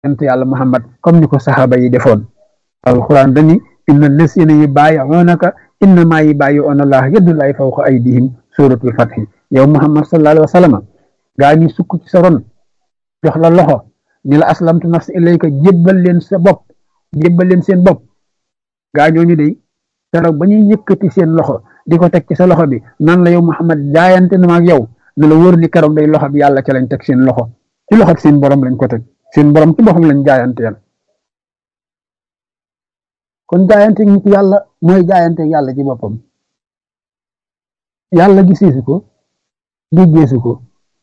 yonent yàlla muhammad comme ni ko saxaaba yi defoon alquran dani inna lasina yi bàyyi'unaka innama yi bàyyi'una allah yadullahi fawqa aydihim suratul fathi yow muhammad sallallahu alayhi wa sallam gaa ñi sukk ci sa ron jox la loxo ni la aslamtu nafsi ilayka jébbal leen sa bopp jébbal leen seen bopp gaa ñooñu de keroog ba ñuy yëkkati seen loxo di ko teg ci sa loxo bi nan la yow muhammad jaayante na ma ak yow ne la wóor ni keroog day loxo bi yàlla ca lañ teg seen loxo ci loxo seen borom lañ ko teg seen borom ci boppam lañ jaayanteel kon jaayante nit yàlla mooy jaayante yàlla ci boppam yàlla giseesu ko déggeesu ko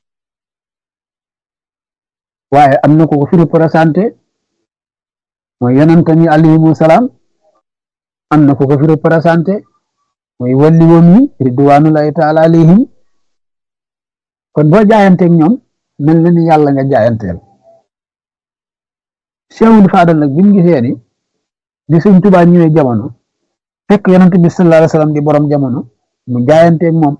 waaye am na ko ko fi représenté mooy yonent ni alayhimu salaam am na ko ko fi représenté mooy walli woon yi ridwanullahi taala alayhim kon boo jaayanteeg ñoom mel na ni yàlla nga jaayanteel Cheikhul Fadal nag bi mu gisee ni di sëñ Tuubaa ñëwee jamono fekk yonent bi sallallahu alayhi wasallam di borom jamono mu jaayanteeg moom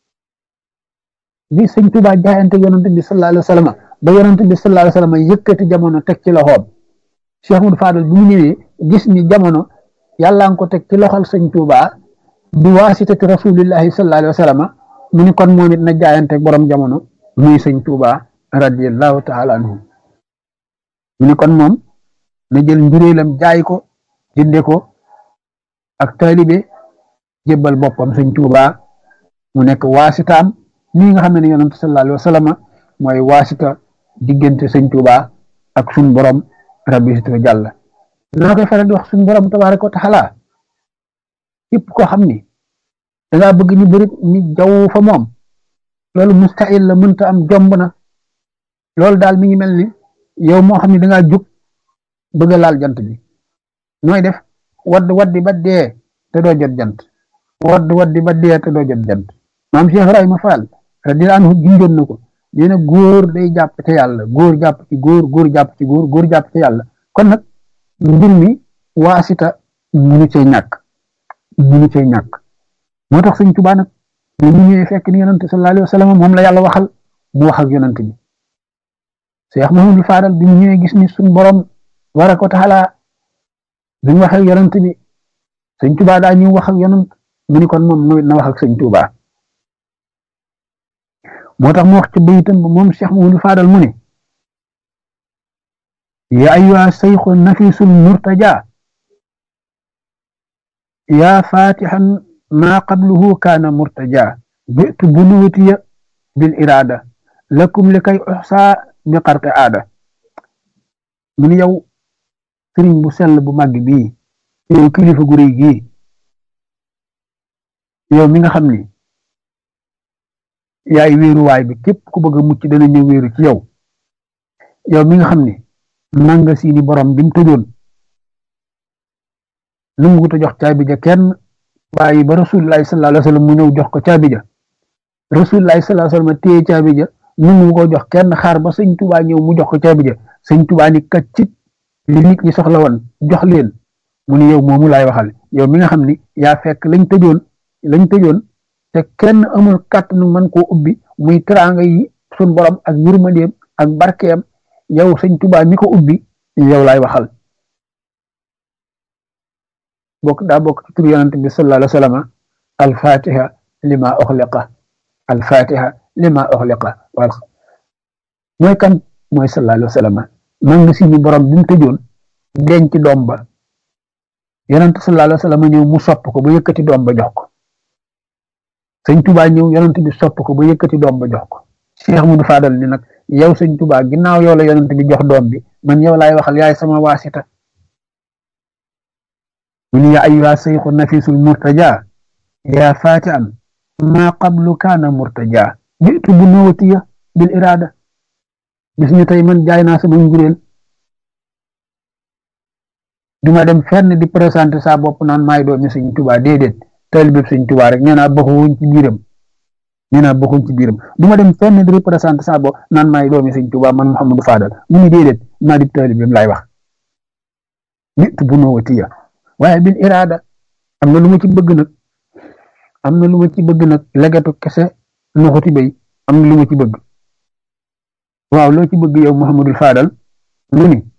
bi sëñ Tuubaa jaayanteeg yonent bi sallallahu alayhi wasallam ba yonent bi sallallahu alayhi wasallam yëkkati jamono teg ci loxoom Cheikhul Fadal bi mu ñëwee gis ni jamono yàlla nga ko teg ci loxol sëñ Tuubaa bi waasitati rasulillahi sallallahu alayhi wasallam mu ni kon moom it na jaayanteeg borom jamono muy sëñ Tuubaa radiyallahu taala anhu mu ni kon moom na jël njuréelam jaay ko jënde ko ak taalibe jébbal boppam sëñ Tuubaa mu nekk waasitaam nii nga xam ne yonent sallallahu alayhi wa sallam mooy waasita diggante sëñ Tuubaa ak suñ borom rabbi sito jàlla laa koy faral di wax suñ borom tabaaraka wa taala képp koo xam ni dangaa bëgg ni bërit ni jaww fa moom loolu mustahil la mënta am jomb na loolu daal mi ngi mel ni yow moo xam ne dangaa jug bëgg a laal jant bi nooy def wadd waddi ba dee te doo jot jant wadd waddi ba dee te doo jot jant maam Cheikh Ibrahima Fall radiyallahu anhu junjoon na ko nee na góor day jàpp te yàlla góor jàpp ci góor góor jàpp ci góor góor jàpp ci yàlla kon nag mbir mi waasita munu cee ñàkk munu cee ñàkk moo tax sëñ Tuubaa nag ñu ñëwee fekk ni yonante sallallahu alayhi wa sallam moom la yàlla waxal mu wax ak yonante bi Cheikh Mahamadou Fadal bi ñu ñëwee gis ni suñ borom tabaaraka wa taala bi mu wax ak yonant bi sëñ Tuubaa daa ñu wax ak yonant mu ni kon moom na wax ak sëñ Tuubaa moo tax mu wax ci bayitam ba moom Cheikh Mahamadou Fadal mu ne ya ayyuha sayxu nafisul murtaja ya fatihan ma qabluhu kaana murtaja bitu bunuutiya bil irada lakum li kay uxsa bi xarte aada mu ni yow sëriñ bu sell bu màgg bii yow kilifa gu rëy gii yow mi nga xam ni yaay wéeruwaay bi képp ku bëgg a mucc dana ñëw wéeru ci yow yow mi nga xam ni nanga siini borom bi mu tëjoon lu mu ko jox caabi ja kenn bàyyi ba rasulullahi sallallahu alayhi wasallam mu ñëw jox ko caabi ja rasulullahi sallallahu alayhi wasallam téye caabi ja nu mu ko jox kenn xaar ba sëñ Tuubaa ñëw mu jox ko caabi ja sëñ Tuubaa ni kaccit li nit ñi soxla woon jox leen mu ni yow moomu laay waxal yow mi nga xam ni yaa fekk lañ tëjoon lañ tëjoon te kenn amul kàttanu mën koo ubbi muy teraanga yi sun borom ak yërmandeem ak barkeem yow sëñ Tuubaa mi ko ubbi yow laay waxal bokk daa bokk ci tur yonent bi sallallahu alayhi wa sallam al-fatiha lima uxliqa al-fatiha lima uxliqa wal mooy kan mooy sallallahu alayhi wa sallam man nga si ni borom bi mu tëjoon denc doom ba yonent sallallahu alayhi wa sallam ñëw mu sopp ko ba yëkkati doom ba jox ko sëñ Tuubaa ñëw yonent bi sopp ko ba yëkkati doom ba jox ko Cheikh Modou Fadal ni nag yow sëñ Tuubaa ginnaaw yow la yonent bi jox doom bi man yow laay waxal yaay sama waasita mu ni yaa ayyuha sayxu nafisul murtaja yaa fatian ma qablu kaana murtaja jitu bu nuwatiya bil irada bis ñu tey man jaay naa sama njuréel duma dem fenn di présenté sa bopp naan maay doomi sëñ Tuubaa déedéet taalibe sëñ Tuubaa rek nee naa bokkuñ ci biiram nee naa bokkuñ ci biiram duma dem fenn di représenté sa bopp naan maay doomi sëñ Tuubaa man Mouhamadou Fadal mu ni déedéet maa di taalibeem laay wax nit bu nuwatiya waaye bil irada am na lu ma ci bëgg nag am na lu ma ci bëgg nag legatu kese nuxuti bay am na lu ma ci bëgg waaw loo ci bëgg yow Mouhamadou Fadal lu ni